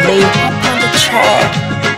Lay up on the track.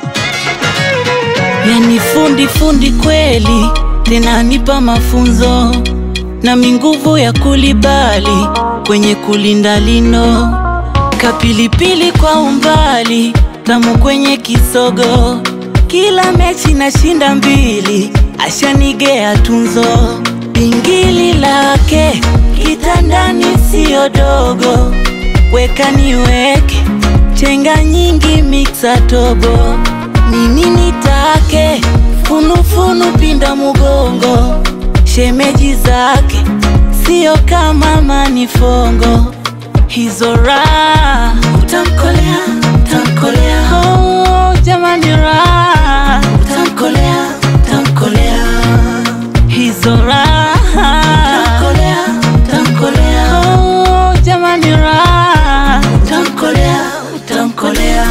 Yani fundi fundi kweli, tena nipa mafunzo na minguvu ya kulibali kwenye kulinda lino, kapilipili kwa umbali, tamu kwenye kisogo, kila mechi nashinda mbili, ashanigea tunzo, pingili lake kitandani siyo dogo, weka niweke chenga nyingi miksa tobo nini nitake funufunu pinda mugongo shemeji zake sio kama manifongo hizo raha utamkolea utamkolea oh, jamani raha utamkolea utamkolea hizo raha utamkolea utamkolea oh, jamani raha utamkolea utamkolea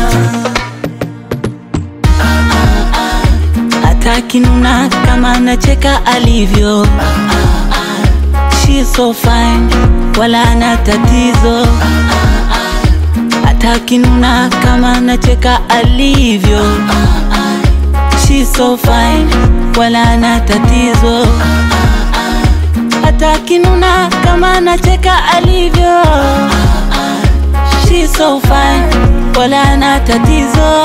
atakinuna kama anacheka alivyo She's so fine wala ana tatizo atakinuna kama anacheka alivyo She's so fine wala ana tatizo atakinuna kama anacheka alivyo She's so fine wala ana tatizo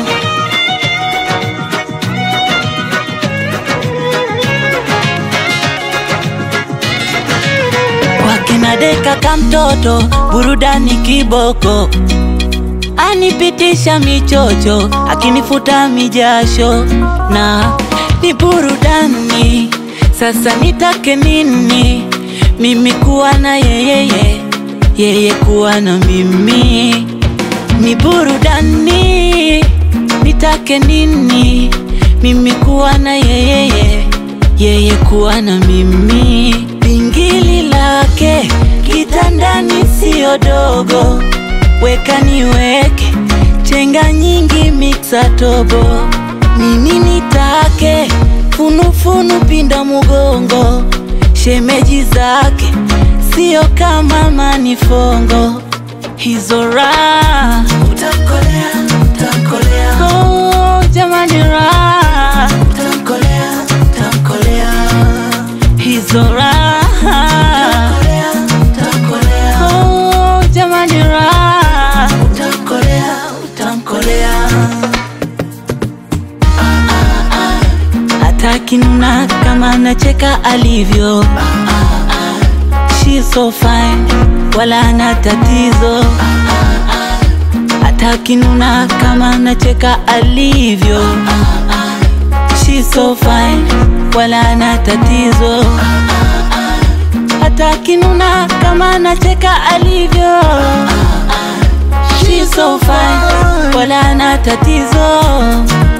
wakina deka kamtoto burudani kiboko anipitisha michocho akinifuta mijasho na ni burudani sasa nitake nini mimi kuwa na yeyeye yeye kuwa na mimi ni burudani nitake nini mimi kuwa na yeyeye yeye kuwa na mimi pingili lake kitandani siyo dogo weka niweke chenga nyingi miksa tobo nini nitake funufunu pinda mugongo shemeji zake sio kama manifongo hizo raha utamkolea utamkolea oh, jamani raha utamkolea utamkolea hizo raha utamkolea oh, jamani raha utamkolea utamkolea atakinuna kama anacheka alivyo She's so fine wala ana tatizo atakinuna kama anacheka alivyo She's so fine wala ana tatizo atakinuna kama anacheka alivyo She's so fine wala ana tatizo